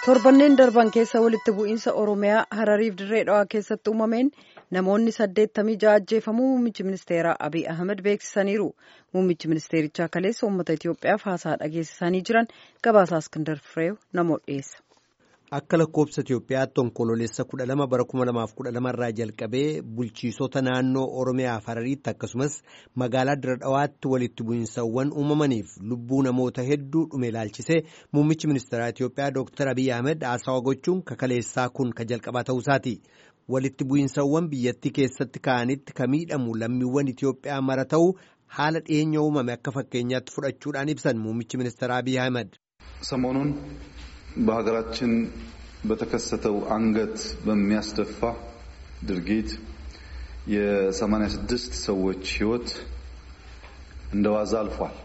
torbanneen darban keessa walitti bu'iinsa oromiyaa harariif dirree dhawaa keessatti uumameen namoonni saddeettamii ja'a ajjeefamuu muummichi ministeeraa abiy ahmed beeksisaniiru muummichi ministeerichaa kaleessa uummata itiyoophiyaaf haasaa dhageessisanii jiran gabaasaa iskindar fireew namoota dhiyeessa. Akka lakkoobsa Itiyoophiyaatti onkoloolessa kudha lama bara kuma lamaaf kudha lama irraa jalqabee bulchiisota naannoo Oromiyaaf Harariitti akkasumas magaalaa Dirree Dhawaatti walitti bu'iinsawwan uumamaniif lubbuu namoota hedduu dhume ilaalchisee muummichi ministeeraa Itiyoophiyaa Dr. Abiy Ahmed haasawa gochuun kakaleessaa kun ka jalqabaa ta'uusaati. Walitti bu'iinsawwan biyyattii keessatti ka'anitti ka miidhamu lammiiwwan Itiyoophiyaa mara ta'uu haala dhiyeenya uumame akka fakkeenyaatti fudhachuudhaan ibsan muummichi ministeeraa Abiy Ahmed. ሰሞኑን በሀገራችን በተከሰተው አንገት በሚያስደፋ ድርጊት የሰማንያ ስድስት ሰዎች ሕይወት እንደ ዋዛ አልፏል።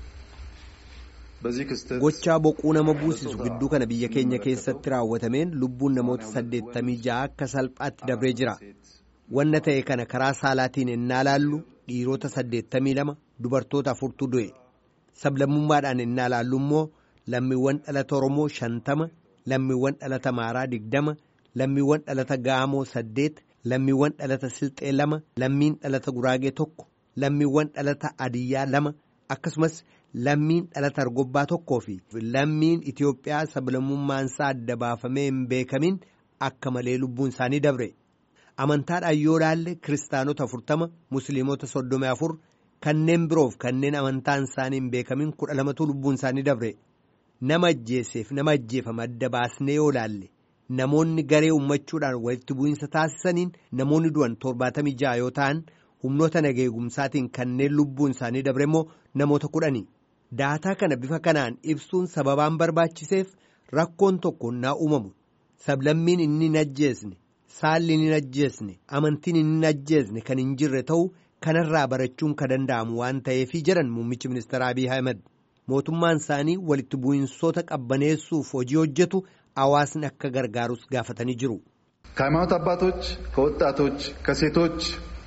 በዚህ ክስተት Gochaa boquu nama buusisu gidduu kana biyya keenya keessatti raawwatameen lubbuun namoota saddeettamii ja'a akka salphaatti dabree jira. Wanna ta'e kana karaa saalaatiin ennaa laallu dhiirota saddeettamii lama dubartoota afurtu du'e. Sablammummaadhaan ennaa laallu immoo lammiiwwan dhalata Oromoo shantama, lammiiwwan dhalata Amaaraa digdama, lammiiwwan dhalata Gaamoo saddeet, lammiiwwan dhalata Silxee lama, lammiin dhalata Guraagee tokko, lammiiwwan dhalata Adiyyaa lama, akkasumas lammiin dhalata Argobbaa tokkoo fi lammiin Itiyoophiyaa sablammummaansaa adda baafamee hin beekamin akka malee lubbuun isaanii dabre. Amantaadhaan yoo laalle kiristaanota afurtama, musliimota soddomii afur, kanneen biroof kanneen amantaan isaanii hin beekamin kudha lamatu lubbuun isaanii dabre. Nama ajjeeseef nama ajjeefame adda baasnee yoo laalle namoonni garee uummachuudhaan walitti bu'iinsa taasisaniin namoonni du'an torbaatamii ja'a yoo ta'an humnoota nageegumsaatiin kanneen lubbuun isaanii dabre immoo namoota kudhani. Daataa kana bifa kanaan ibsuun sababaan barbaachiseef rakkoon tokko naa uumamu sablammiin inni hin ajjeesne saalli inni hin ajjeesne amantiin inni hin ajjeesne kan hin jirre ta'uu kanarraa barachuun ka danda'amu waan ta'eefii jedhan muummichi ministeera Abiy Ahmed. mootummaan isaanii walitti bu'iinsoota qabbaneessuuf hojii hojjetu hawaasni akka gargaarus gaafatanii jiru. ከሃይማኖት አባቶች፣ ከወጣቶች፣ ከሴቶች፣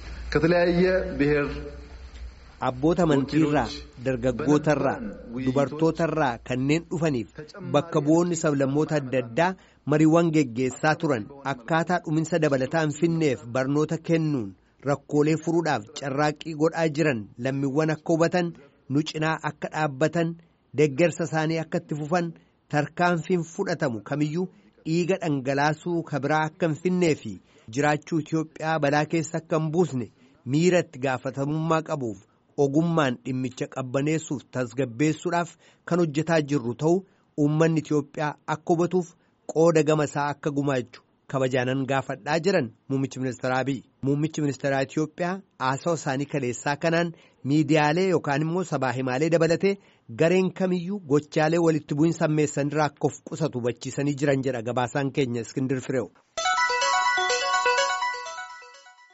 ከተለያየ ብሔር Abboota amantiirraa, dargaggootarraa, dubartootarraa kanneen dhufaniif bakka bu'oonni sablammoota adda addaa mariiwwan geggeessaa turan akkaataa dhuminsa dabalataan finneef barnoota kennuun rakkoolee furuudhaaf carraaqqii godhaa jiran lammiiwwan akka hubatan. nu cinaa akka dhaabbatan deggersa isaanii akka itti fufan tarkaanfiin fudhatamu kamiyyuu dhiiga dhangalaasuu kabiraa akka hin finnee fi jiraachuu Itiyoophiyaa balaa keessa akka hin buusne miira itti gaafatamummaa qabuuf ogummaan dhimmicha qabbaneessuuf tasgabbeessuudhaaf kan hojjetaa jirru ta'uu uummanni Itiyoophiyaa akka hubatuuf qooda gama isaa akka gumaachu kabajaanan gaafadhaa jiran muummichi ministeeraa Abiy muummichi ministeeraa Itiyoophiyaa haasawa isaanii kaleessaa kanaan miidiyaalee yookaan immoo sabaa himaalee dabalatee gareen kamiyyuu gochaalee walitti bu'iinsa ammeessanirraa akka of qusatu hubachiisanii jiran jedha gabaasaan keenya iskindir fireewu.